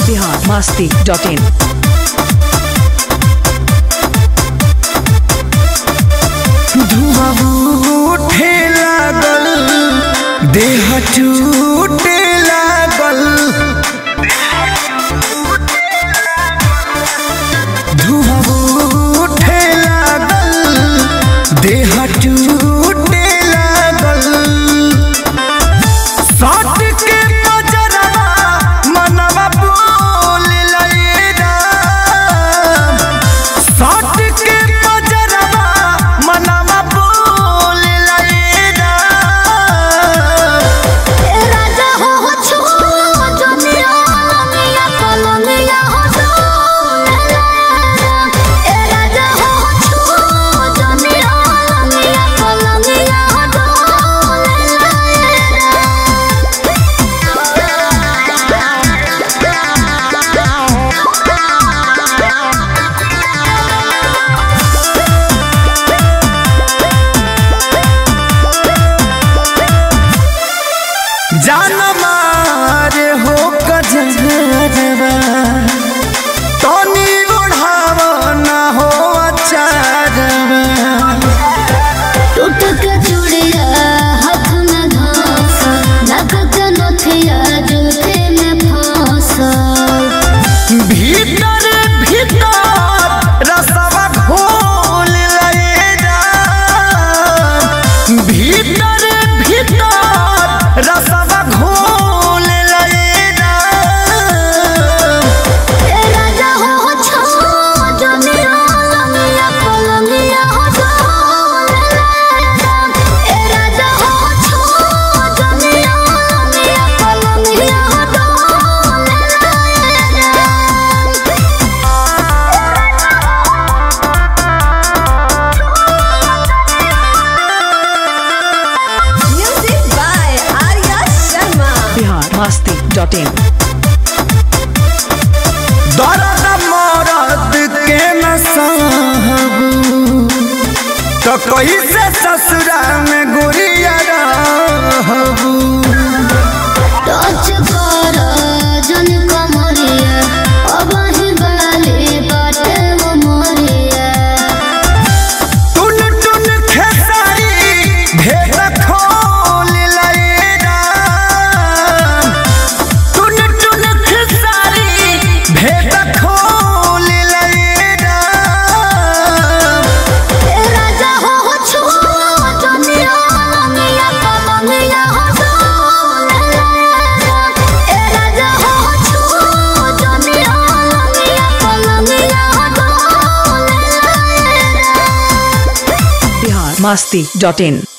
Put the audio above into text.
Bihar Masti dot इन धुआं उठे लागल देह टूटे लागल धुआं उठे लागल देह टूटे लागल साट के पजरवा मनवा बोल लैरा साट के पजरवा मनवा बोल लैरा ए राजा हो हो छो दुनिया लमिया कलमिया हो डोले ए राजा हो हो छो दुनिया लमिया कलमिया हो जान मारे हो कजरवा तनी ओढ़ाव ना हो अचारवा टूट के चूड़िया हाथ में घास नक के नथिया जूते में फांस भीतर भीतर रसवा घोल लैरा भीतर भीतर रसवा घोल लैरा ए राजा हो हो छो दुनिया लमिया कलमिया हो डोले ए राजा हो हो छो दुनिया लमिया कलमिया हो डोले Music by Arya Sharma. Bihar Masti dot in दर्द मरद के न सहबू तो कैसे ससुरा में गुरिया रहबू टच कर जन कमरिया अब ही बाली बाटे वो मोरिया टुन टुन खेसारी भेद खोल लैरा टुन टुन खेसारी भेद खोल लैरा ए राजा हो हो छो दुनिया लमिया कलमिया हो डोले ए राजा हो हो छो दुनिया लमिया कलमिया हो डोले बिहार मस्ती डॉट इन